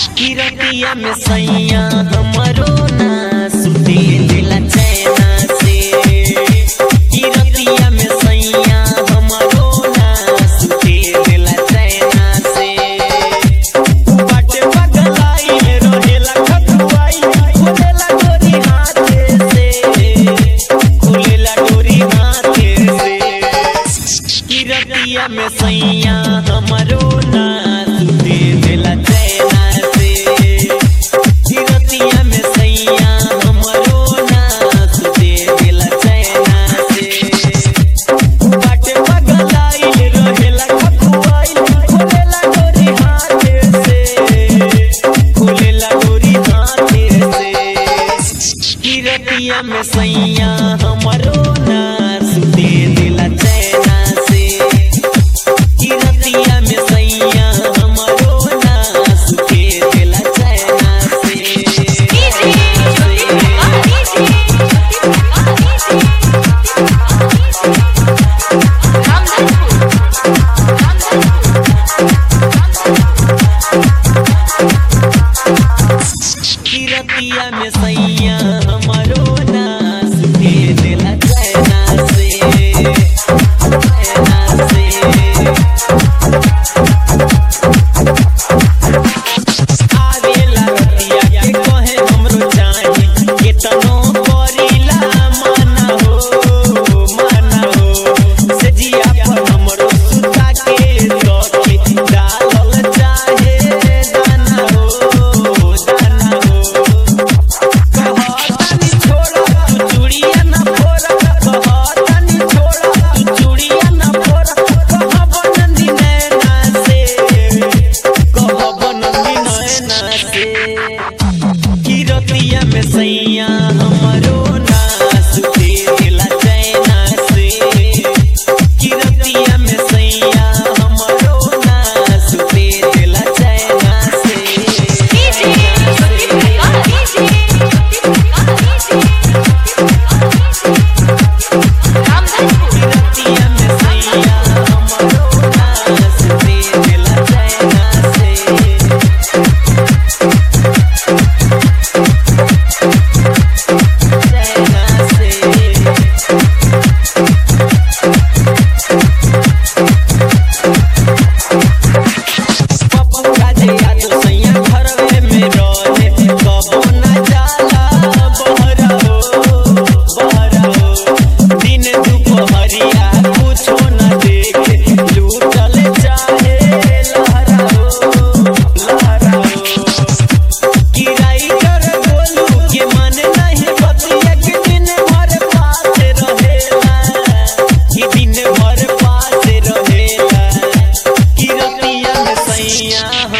किरतिया में सैया हमरो ना सुते दिला चैना से किरतिया में सैया हमरो ना सुते दिला चैना से बाटे पगलाई रहेला खतुआई खुलेला डोरी हाथे से खुलेला डोरी हाथे से किरतिया में सैया हमरो ना सुते दिला चैना से किरतिया में सैया हमरो ना सुते दिला चैना से बाटे पगलाई रहेला खतुआई खुलेला डोरी हाथे से खुलेला डोरी हाथे से किरतिया में सैया हमरो ना सुते दिला चैना से किरतिया में सैया हमरो ना सुते दिला चैना से किरतिया में सैया हमरो ना सुते दिला चैना से चैना से आवेला रतिया के कहे हमरो चाही केतनो करिला माना हो माना हो से जिया पर हमरो सुता के सखी डालल चाहे दाना हो दाना हो कहतानी छोड़ा तू चूड़िया ना फोड़ा कहतानी छोड़ा तू चूड़िया ना फोड़ा कहब नंदी नैना से कहब नंदी नैना से किरतिया में सैया हमरो ना सुते दिला चैना से किरतिया में सैया हमरो ना सुते दिला चैना से किरतिया में सैया हमरो ना सुते दिला चैना से चैना से पप्पा जे याद सैया घरवे में रहे कबो न जाला बहरा हो बहरा हो दिन दुपहरिया कुछो न देखे लूटल चाहे लहरा हो लहरा हो किराई कर बोलू के मन नहीं बतिया के दिन भर पास रहेला कि दिन भर पास रहेला किरतिया में सैया